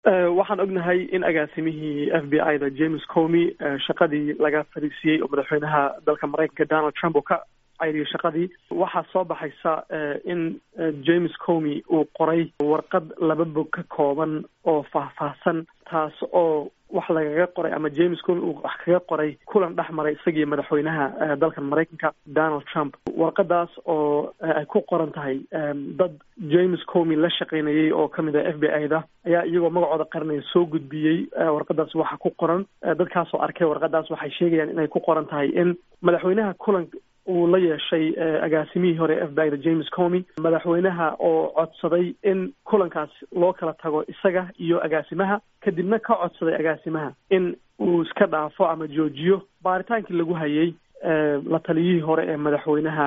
waxaan ognahay in agaasimihii f b i da james comy shaqadii laga fariisiyey oo madaxweynaha dalka maraykanka donald trump oo ka cayriyay shaqadii waxaa soo baxaysa in james comy uu qoray warqad laba bog ka kooban oo faahfaahsan taas oo wax lagaga qoray ama james comy uu wax kaga qoray kulan dhex maray isagii madaxweynaha dalka maraykanka donald trump warqadaas oo ay ku qoran tahay dad james comy la shaqaynayay oo kamid ah f b i da ayaa iyagoo magacooda qaranaya soo gudbiyey warqadaas waxa ku qoran dadkaasoo arkay warqadaas waxay sheegayaan inay ku qoran tahay in madaxweynaha kulan uu la yeeshay agaasimihii hore f b i da james comy madaxweynaha oo codsaday in kulankaas loo kala tago isaga iyo agaasimaha kadibna ka codsaday agaasimaha in uu iska dhaafo ama joojiyo baaritaankii lagu hayay la taliyihii hore ee madaxweynaha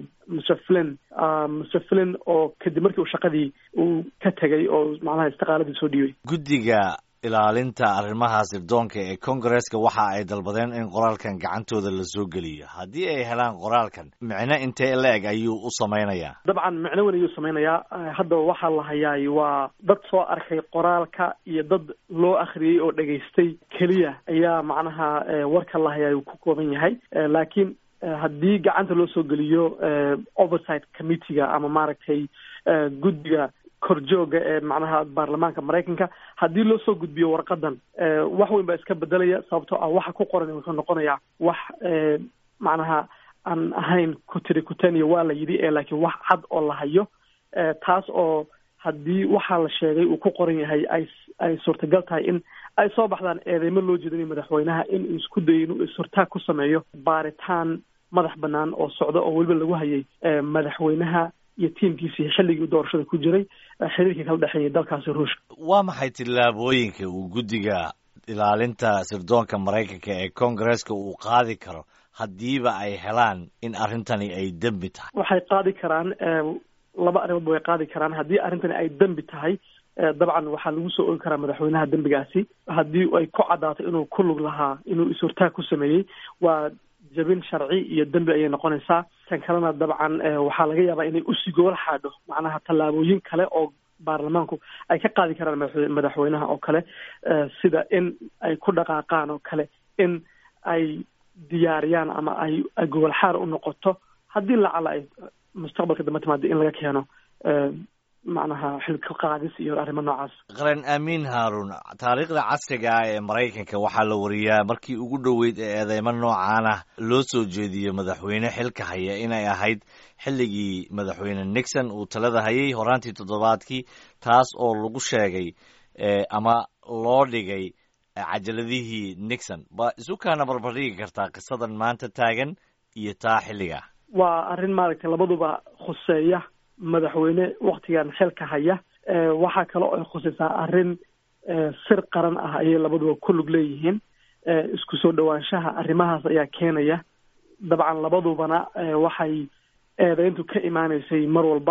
mr flin mr flin oo kadib markii uu shaqadii uu ka tegay oo macnaha istiqaaladii soo dhiibay guddiga ilaalinta arrimaha sirdoonka ee congaresska waxa ay dalbadeen in qoraalkan gacantooda la soo geliyo haddii ay helaan qoraalkan micno intee la-eg ayuu u samaynayaa dabcan micno weyn ayuu samaynayaa haddaba waxaa la hayaay waa dad soo arkay qoraalka iyo dad loo akhriyey oo dhegaystay keliya ayaa macnaha warka la hayaay uu ku kooban yahay laakiin haddii gacanta loo soo geliyo oversight committeega ama maaragtay guddiga korjooga ee macnaha baarlamaanka maraykanka haddii loo soo gudbiyo warqadan wax weyn baa iska bedelaya sababtoo ah waxa ku qoran wuxuu noqonayaa wax macnaha aan ahayn kutiri kutaniya waa la yidhi ee laakiin wax cad oo la hayo taas oo haddii waxaa la sheegay uu ku qoran yahay ay ay suurtagal tahay in ay soo baxdaan eedeymo loo jeedinayo madaxweynaha in uu isku dayo inuu is-hortaag ku sameeyo baaritaan madax banaan oo socda oo weliba lagu hayay madaxweynaha iyo tiimkiisii xilligii doorashada ku jiray xiriirkii kala dhexeeyay dalkaasi ruushka waa maxay tillaabooyinka uu guddiga ilaalinta sirdoonka maraykanka ee congaresska uu qaadi karo haddiiba ay helaan in arrintani ay dembi tahay waxay qaadi karaan laba arrimoodba way qaadi karaan haddii arrintani ay dembi tahay dabcan waxaa lagu soo ogi karaa madaxweynaha dembigaasi haddii ay ku caddaato inuu ku lug lahaa inuu is-hortaag ku sameeyey waa jabin sharci iyo dembi ayay noqonaysaa tan kalena dabcan waxaa laga yaabaa inay usii gobol xaadho macnaha tallaabooyin kale oo baarlamaanku ay ka qaadi karaan madaxweynaha oo kale sida in ay ku dhaqaaqaan oo kale in ay diyaariyaan ama ay ay gobol xaar u noqoto haddii lacala ay mustaqbalka dambe timaado in laga keeno macnaha xilka qaadis iyo arrimo noocaas qaran amiin haarun taariikhda casriga ah ee maraykanka waxaa la wariyaa markii ugu dhoweyd ee eedeymo noocan ah loo soo jeediyo madaxweyne xilka haya inay ahayd xilligii madaxweyne nixon uu talada hayay horaantii toddobaadkii taas oo lagu sheegay ama loo dhigay cajaladihii nixon ba isu kaana barbardhigi kartaa qisadan maanta taagan iyo taa xilliga waa arrin maaragtay labaduba khuseeya madaxweyne waktigan xilka haya waxaa kale oo ay khusaysaa arrin sir qaran ah ayay labaduba ku lug leeyihiin isku soo dhowaanshaha arrimahaas ayaa keenaya dabcan labadubana waxay eedeyntu ka imaaneysay mar walba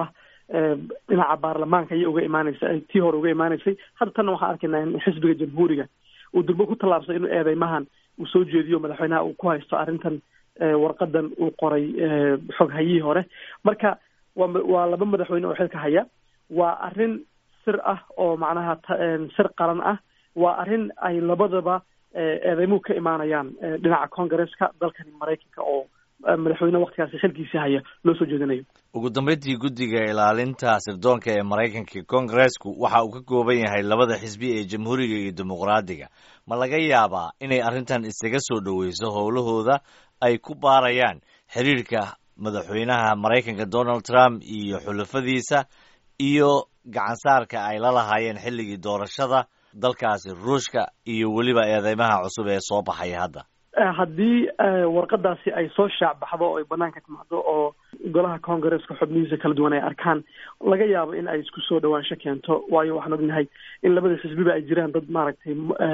dhinaca baarlamaanka ayay uga imaaneysa tii hore uga imaaneysay hadda tanna waxaan arkaynaa in xisbiga jamhuuriga uu durbo ku tallaabsay inuu eedeymahan uu soo jeediyo madaxweynaha uu ku haysto arrintan warqadan uu qoray xog hayihii hore marka waa waa laba madaxweyne oo xilka haya waa arrin sir ah oo macnaha sir qaran ah waa arrin ay labadaba eedeymuhu ka imaanayaan dhinaca congaresska dalkani maraykanka oo madaxweyne waktigaasi xilkiisii haya loo soo jeedinayo ugu dambeyntii guddiga ilaalinta sirdoonka ee maraykanka congaresku waxa uu ka kooban yahay labada xisbi ee jamhuuriga iyo dimuqraadiga ma laga yaabaa inay arrintan isaga soo dhoweyso howlahooda ay ku baarayaan xiriirka madaxweynaha maraykanka donald trump iyo xulafadiisa iyo gacansaarka ay la lahaayeen xilligii doorashada dalkaasi ruushka iyo weliba eedeymaha cusub ee soo baxaya hadda haddii warqadaasi ay soo shaac baxdo oo ay banaanka timaado oo golaha congaresska xubnihiisa kala duwan ay arkaan laga yaabo in ay isku soo dhawaansho keento waayo waxaan ognahay in labada xisbiba ay jiraan dad maaragtay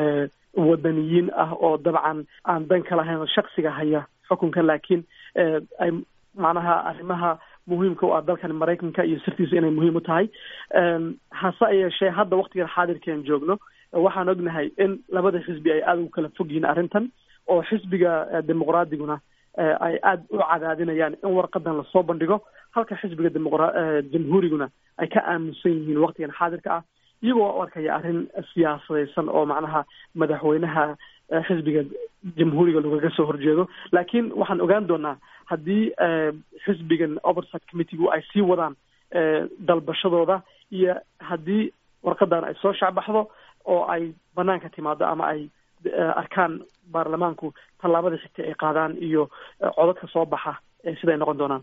wadaniyiin ah oo dabcan aan dan ka lahayn oo shaksiga haya xukunka laakiin ay macnaha arrimaha muhiimka u ah dalkan maraykanka iyo sirtiisa inay muhiim u tahay hase yeeshee hadda waktigan xaadirkan joogno waxaan ognahay in labada xisbi ay aada ugu kala fog yihiin arrintan oo xisbiga dimuqraadiguna ay aada u cadaadinayaan in warqadan lasoo bandhigo halka xisbiga dimuqra jamhuuriguna ay ka aaminsan yihiin waktigan xaadirka ah iyagoo u arkaya arrin siyaasadaysan oo macnaha madaxweynaha xisbiga jamhuuriga lagaga soo horjeedo laakiin waxaan ogaan doonaa haddii xisbigan oversight committeegu ay sii wadaan dalbashadooda iyo haddii warqadan ay soo shacbaxdo oo ay banaanka timaado ama ay arkaan baarlamaanku tallaabada xigta ay qaadaan iyo codadka soo baxa siday noqon doonaan